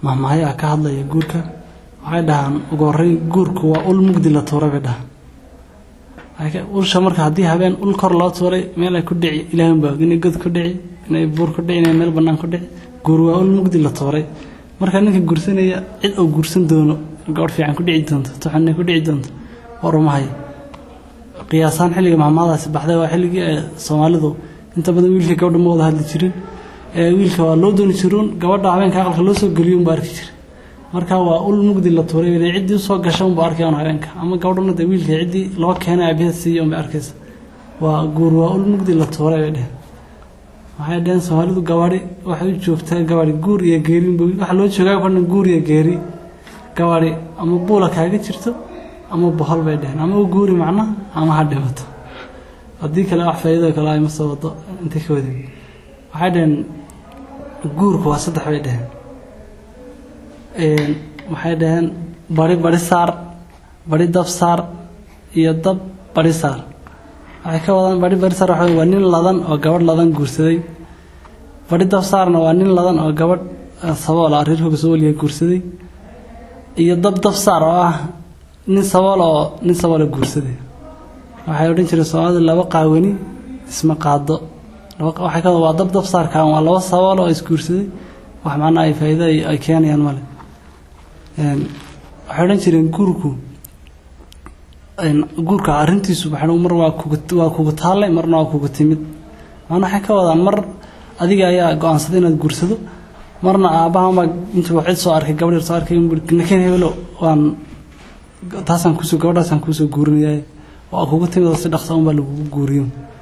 mahmahyaa ka hadlaya guurka waxay dhahaan ugu horreyn guurku waa ul mugdi la tuuray bay dhahaan ulsha marka haddii habeen ul kor loo tuuray meel ay ku dhici ilaahan baa inay god ku dhici inay buur ku dhici inay meel bannaan ku dhici guur waa ul mugdi la tuuray marka ninka guursanaya cid uu guursan doono gabadh fiican ku dhici doonto tuxanay ku dhici doonto warumahay qiyaasaan xilliga mahmaadaasi baxday waa xilligii ee soomaalidu inta badan wiilka gabadha ma wada hadli jirin ee wiilka waa loo dooni jiruun gabadha habeenka aqalka loo soo geliyo unba arki jiray marka waa ul mugdi la tuuray bay ciddii usoo gasha unba arkaya un habeenka ama gabadhuna dee wiilka ciddii loo keenay aabiheed siiya unbay arkaysa waa guur waa ul mugdi la tuuray bay dheheen waxay dheheen soomaalidu gabadhi waxay u joogtaa gabadhi guur iyo geerinba waxa loo joogaa badhan guur iyo geeri gabadhi ama buula kaaga jirto ama bohol bay dheheen ama u guuri macna ama ha dhimato haddii kale wax faa'iido kale ay ma soo wado intay ka wadin waxay dheheen guurku waa saddex bay dheheen waxay dhaheen bari bari saar bari dab saar iyo dab bari saar waxay ka wadaan bari bari saar waxa waa nin ladan oo gabadh ladan guursaday bari dab saarna waa nin ladan oo gabadh sabool ah reer hooga sooliya guursaday iyo dab dab saar oo ah nin sabool oo nin saboola guursaday waxay odhan jireen soomaalida laba qaawani isma qaado waxay ka waa dab dab saarkaan waa laba sabool oo isguursaday wax macnaa ay faa'iido ay keenayaan male waxay odhan jireen guurku guurka arrintiisu waxay mar waa kuga waa kugu taallay marna waa kugu timid maana waxay ka wadaan mar adiga ayaa go-aansaday inaad guursado marna aabbahanbaa intuu cid soo arkay gabadh yar soo arkay nakeen hebelo waan taasaan kusoo gabadhaasaan kuusoo guurinaya waa kugu timid oo si dhaqsa unbaa lagugu guuriyo